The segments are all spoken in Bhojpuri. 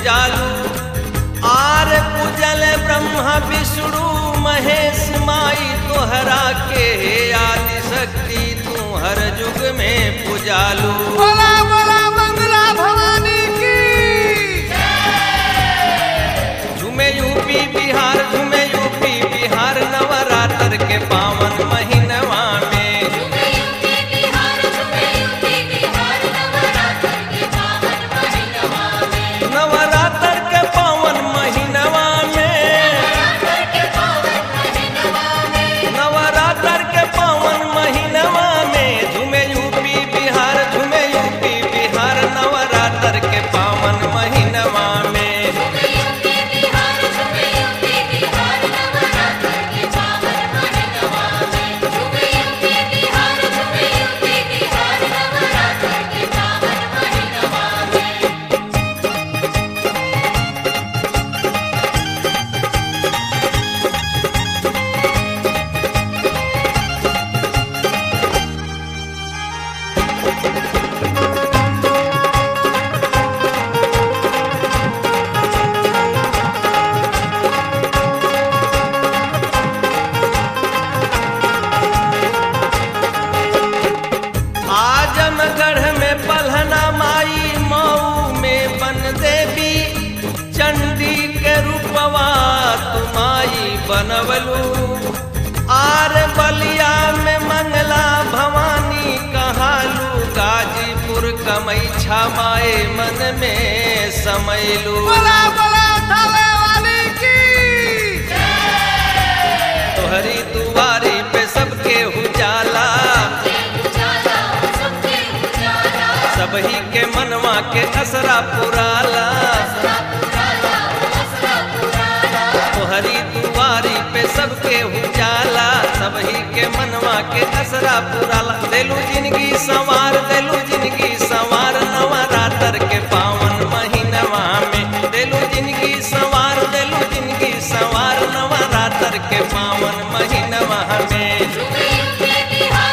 पूजालू आर पूजल ब्रह्मा विष्णु महेश माई तोहरा के हे आदि शक्ति तू हर युग में पूजालू बोला बोला मंगला भवानी की झूमे यूपी बिहार झूमे यूपी बिहार नवरात्र के पावन महीनवा में नवरात्र के पावन महीनवा में नवरात्र के पावन महीनवा में झूमे यूपी बिहार झूमे यूपी बिहार नवरात्र के पावन महीनवा में आजमगढ़ में पलहना माई मऊ में बन देवी चंडी के रूपवा तुमाई बनवलू आर बलिया में मंगला भवानी कहालू गाजीपुर कमैछा माए मन में समैलू बोला बोला थावे वाली की तोहरी दुआरी पे सबके उजाला सबही के मनवा के असरा पुराला तोहरी दुआरी पे सबके उजाला सबही के मनवा के असरा पुराला देलू जिंदगी संवार देलू जिंदगी संवार नवरात्र के पावन महीनवा में देलू जिंदगी संवार देलू जिंदगी संवार नवरात्र के पावन महीनवा में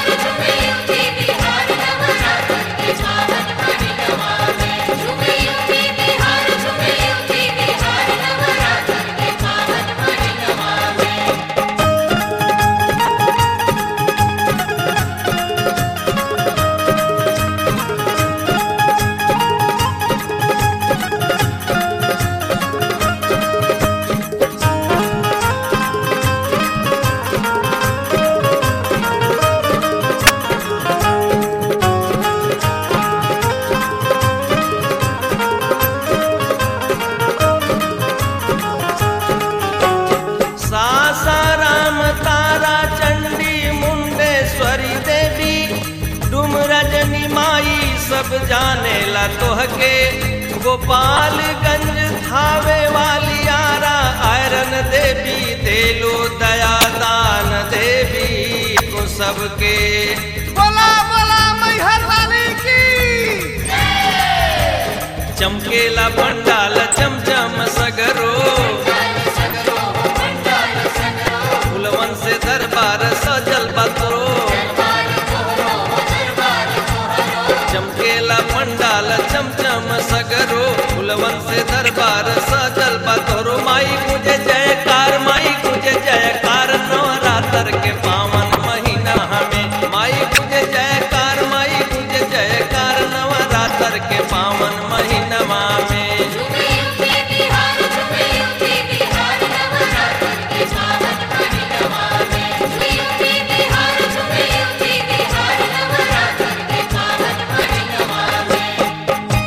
सासाराम तारा चंडी मुंडेश्वरी देवी डुम रजनी माई सब जाने ला तोहके गोपालगंज थावे वाली आरा आयरन देवी देलो दया दान देवी को सबके बोला बोला मैहर वाली की चमकेला पंडाल चमचम सगरो फुलवन से दरबार सजल बतरो चमकेला पंडाल चमचम सगरो फुलवन से दरबार